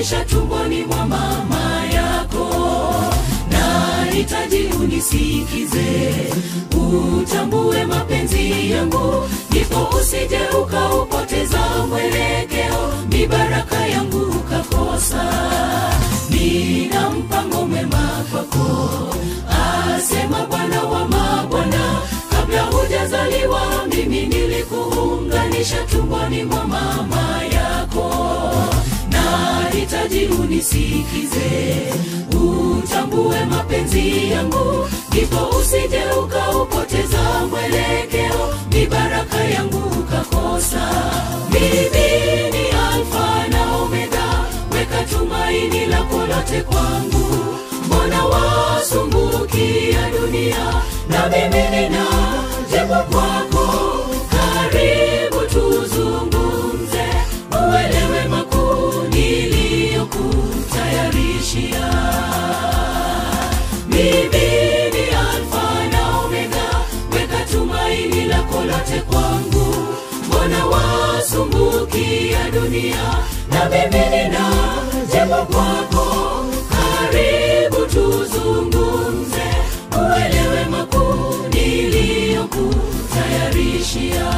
kuunganisha tumboni mwa mama yako nahitaji unisikize utambue mapenzi yangu ndipo usije ukaupoteza mwelekeo mibaraka yangu ukakosa nina mpango mwema kwako asema bwana wa mabwana kabla hujazaliwa mimi nilikuunganisha tumboni mwa mama yako nahitaji unisikize utambue mapenzi yangu ndipo usije ukaupoteza mwelekeo mibaraka yangu ukakosa mimi ni alfa na omega weka tumaini lako lote kwangu mbona wasumbukia dunia na mimi nina jibu kwako karibu tuzungumze uelewe makuu niliyokutayarishia mimi ni alfa na omega weka tumaini lako lote kwangu mbona wasumbukia dunia na mimi nina jibu kwako karibu tuzungumze uelewe makuu niliyokutayarishia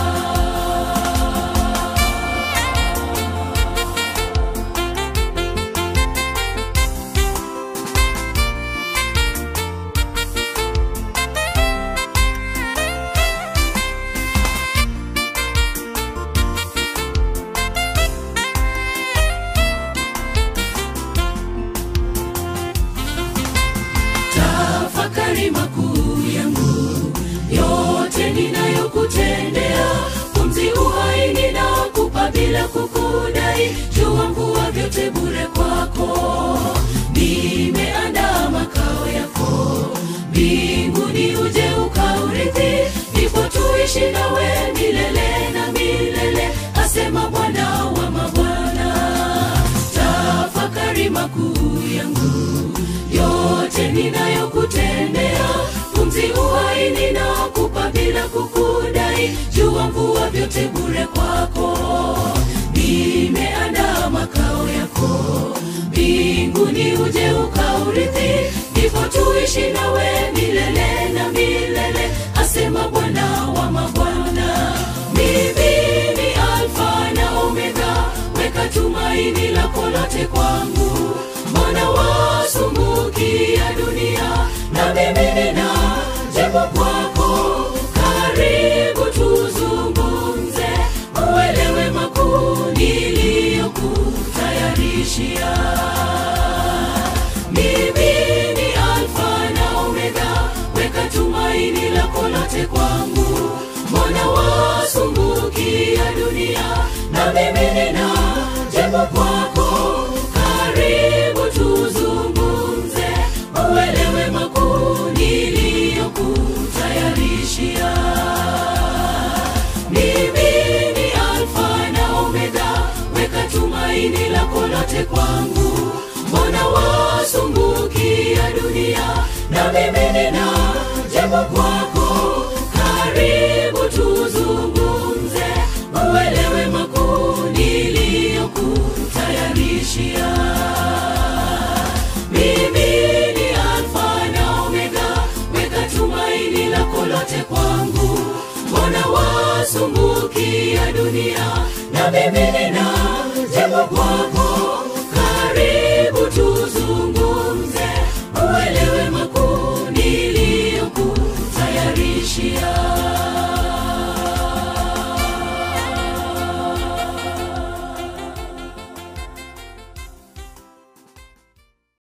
tafakari makuu yangu yote ninayokutendea pumzi uhai ninakupa bila kukudai jua mvua vyote bure kwako nimeandaa makao yako mbinguni uje ukaurithi ndipo tuishi nawe milele na milele asema bwana wa mabwana tafakari makuu yangu yote ninayokutendea pumzi uhai ninakupa bila kukudai jua mvua vyote bure kwako nimeandaa makao yako mbinguni uje ukaurithi ndipo tuishi nawe milele na milele asema bwana wa mabwana mimi ni alfa na omega weka tumaini lako lote kwangu mbona wasumbukia dunia na mimi nina jibu kwako karibu tuzungumze uelewe makuu niliyokutayarishia mimi ni alfa na omega weka tumaini lako lote kwangu mbona wasumbukia dunia na mimi nina jibu kwako karibu tuzungumze uelewe makuu niliyokutayarishia mimi ni alfa na omega weka tumaini lako lote kwangu mbona wasumbukia dunia na mimi nina jibu kwako karibu tuzungumze uelewe makuu niliyokutayarishia mimi ni alfa na omega weka tumaini lako lote kwangu mbona wasumbukia dunia na mimi nina jibu kwako